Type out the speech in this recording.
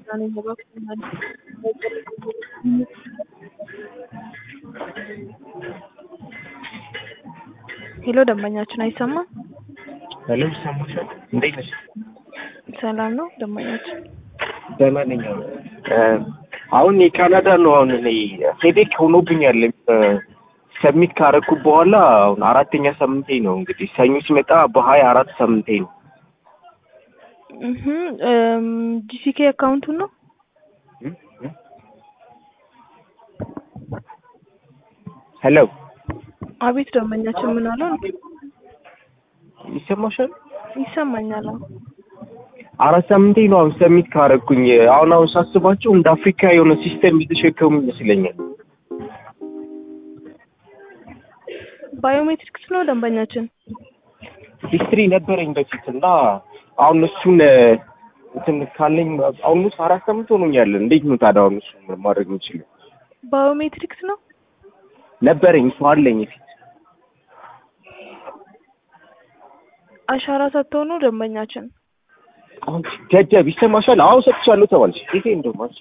ነኝ እባክዎን ሄሎ ደንበኛችን አይሰማም? ሄሎ ይሰማሻል? እንዴት ነሽ? ሰላም ነው ደንበኛችን? ደህና ነኝ። አሁን የካናዳ ነው አሁን እኔ ሄዴክ ሆኖብኛል። ሰሚት ካረኩ በኋላ አሁን አራተኛ ሳምንቴ ነው እንግዲህ ሰኞ ሲመጣ በሀያ አራት ሳምንቴ ነው። እህ ጂሲኬ አካውንቱን ነው ሄሎ አቤት ደንበኛችን ምን አለው? ይሰማሻል? ይሰማኛል። አዎ አራት ሳምንቴ ነው አሁን ሰሚት ካረኩኝ። አሁን አሁን ሳስባቸው እንደ አፍሪካ የሆነ ሲስተም የተሸከሙ ይመስለኛል። ባዮሜትሪክስ ነው ደንበኛችን? ሂስትሪ ነበረኝ በፊት እና አሁን እሱን እንትን ካለኝ አሁን ውስጥ አራት ሳምንት ሆኖኛል። እንዴት ነው ታዲያ አሁን እሱን ማድረግ የምችለው? ባዮሜትሪክስ ነው ነበረኝ እሱ አለኝ ፊት አሻራ ሰጥተው ነው ደንበኛችን? አሁን ገደብ ይሰማሻል? አሁን ሰጥቻለሁ ተባልሽ። ጊዜ እንደውም